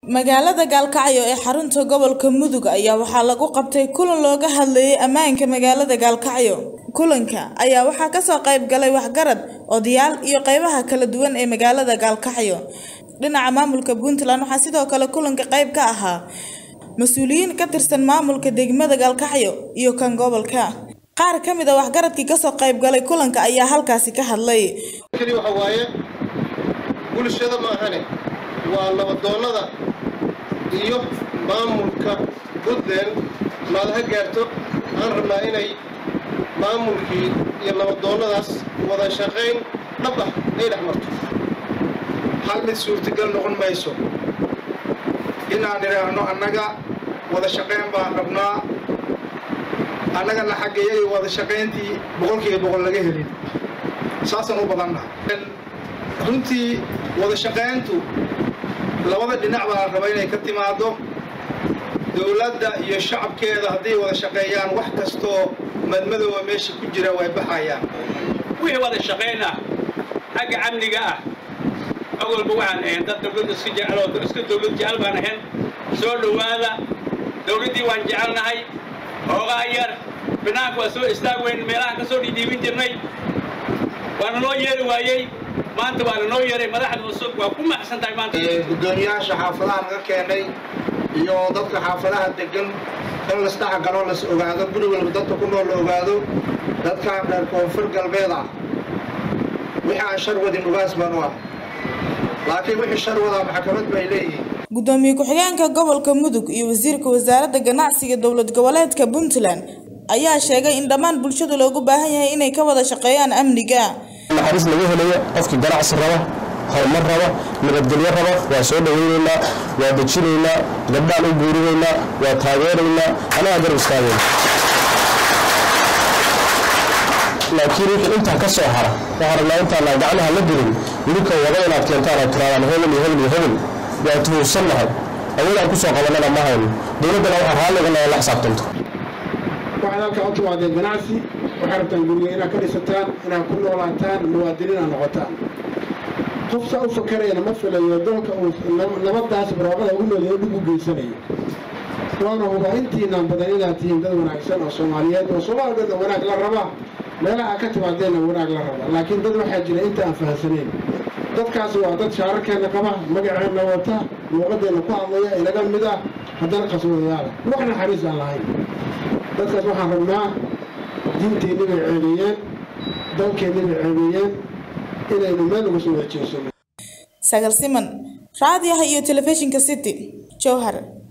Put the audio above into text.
magaalada gaalkacyo ee xarunta gobolka mudug ayaa waxaa lagu qabtay kulan looga hadlayay ammaanka magaalada gaalkacyo kulanka ayaa waxaa kasoo qayb galay waxgarad odayaal iyo qeybaha kala duwan ee magaalada gaalkacyo dhinaca maamulka puntland waxaa sidoo kale kulanka qayb ka ahaa mas-uuliyiin ka tirsan maamulka degmada gaalkacyo iyo kan gobolka qaar ka mid a waxgaradkii kasoo qayb galay kulanka ayaa halkaasi ka hadlay keli waxa waaye bulshada maahane waa nabadoonnada iyo maamulka puntland maad ha gaarto aan rabnaa inay maamulkii iyo nabadoonnadaas wada shaqayn dhab ah ay dhex marto hal mid suurtagal noqon mayso inaan idhaahno annaga wada shaqayn baan rabnaa annagana xaggeeyay wada shaqayntii boqolkiiba boqol laga helin saasaan u badannaha runtii wada shaqayntu labada dhinac baa la raba inay ka timaaddo dowladda iyo shacabkeeda hadday wada shaqeeyaan wax kastoo madmadooba meesha ku jira way baxayaan wixii wada shaqayn ah xagga amniga ah awalba waxaan ahayn dad dowladda iska jecel oo iska dowlad jecel baan ahayn soo dhowaada dowladdii waan jecelnahay hoogaa yar banaanka waa soo istaag weyn meelahaan ka soo dhiidhiibin jirnay waana noo yeeri waayey maanta waana noo yeeray madaxda cusub waa ku maxsan tahay maanta gudoomiyaasha xaafadaha naga keenay iyo dadka xaafadaha degan in lasdhex galo las ogaado guri walba dadka ku nool la ogaado dadkaan reer koonfur galbeed ah wixii aan shar wadin ugaas baan u ah laakiin wixii shar wadaa maxkamad bay leeyihiin gudoomiye ku-xigeenka gobolka mudug iyo wasiirka wasaaradda ganacsiga dowlad goboleedka puntland ayaa sheegay in dhammaan bulshada loogu baahan yahay inay ka wada shaqeeyaan amniga naxariis laga helayo qofkii ganacsi raba horumar raba nabadgelyo raba waa soo dhaweynaynaa waa dejinaynaa gabdhaan u guurinaynaa waa taageeraynaa anagaa garab istaagayna laakiin wixii intaa ka soo hara waxaan rabnaa intaana gacmaha la gelin idinka wada inaad keentaan aad tiraadaan hebel iyo hebel iyo hebel waa tuhunsannahay awoodaan kusoo qabanana ma hayno dowladdana waxaa raalligana la xisaabtanto waxaad halkaa u timaadeen ganacsi waxaad rabtaan guriga inaad ka dhisataan inaad ku noolaataan muwaadiniin aad noqotaan qof saa u fakarayana ma filayo dalka uu nabadaas barwaaqada ugu noolyahay dhib u geysanayo waana hubaa intiinaan badan inaad tihiin dad wanaagsan oo soomaaliyeed oo soomaalidana wanaag la raba meelaha aad ka timaadeenna wanaag la raba laakiin dad waxaa jira inta aan fahamsanayn dadkaasi waa dad shaararkeenna qaba magaceenna wata luuqadeenna ku hadlaya inaga mid ah haddana qaswadayaala wax naxariis aan lahayn dadkaas waxaan rabnaa diinteenni bay ceebeeyeen dalkeenni bay ceebeeyeen inaynu meel uga soo wada jeesano sagal siman raadiyaha iyo telefishinka city jowhar